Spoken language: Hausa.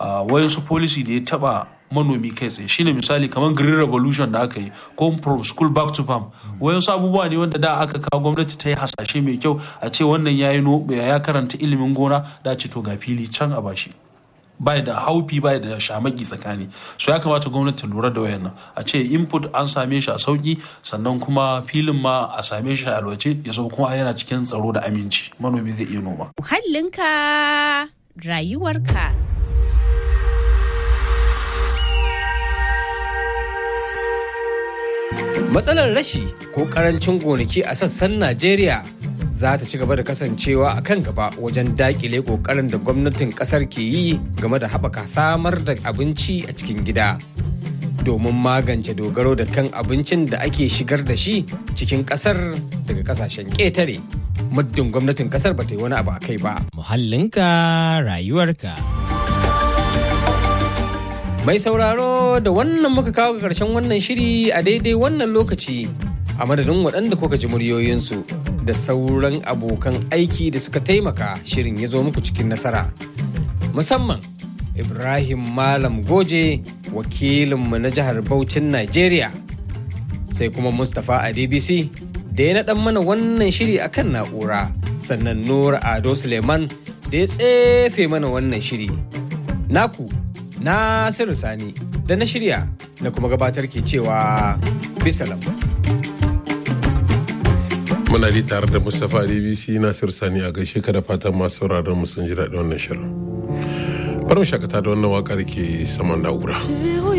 wayansu policy da ya taba manomi kai tsaye shine misali kamar green revolution da aka yi ko from school back to farm wayansu abubuwa ne wanda da aka kawo gwamnati ta yi hasashe mai kyau a ce wannan ya ya karanta ilimin gona da ce to ga fili can a bashi bai da haufi bai da shamaki tsakani so ya kamata gwamnati lura da wayannan a ce input an same shi a sauki sannan kuma filin ma a same shi a alwace ya zo kuma yana cikin tsaro da aminci manomi zai iya noma muhallinka rayuwarka Matsalar rashi ko karancin gonaki a sassan Najeriya za ta ci gaba da kasancewa a kan gaba wajen dakile kokarin da gwamnatin kasar ke yi game da haɓaka samar da abinci a cikin gida. Domin magance dogaro da kan abincin da ake shigar da shi cikin kasar daga kasashen ƙetare. Muddin gwamnatin kasar ba ta yi wani abu a kai ba. Muhallinka rayuwarka. Mai sauraro da wannan muka kawo ga ƙarshen wannan shiri a daidai wannan lokaci a madadin waɗanda kuka ji muryoyinsu da sauran abokan aiki da suka taimaka shirin ya zo muku cikin nasara. Musamman Ibrahim Malam Goje wakilinmu na jihar Bauchin Najeriya sai kuma Mustapha Adebisi da ya naɗan mana wannan shiri akan na'ura sannan Nura Ado Suleiman da ya tsefe mana wannan shiri. Naku Nasiru Sani da na shirya na kuma gabatar ke cewa bisalam. Muna ji tare da Mustapha DBC Nasiru Sani a gaishe ka da fatan masu sauraron mu sun ji daɗin wannan shirin. Bari mu shakata da wannan waƙar ke saman na'ura.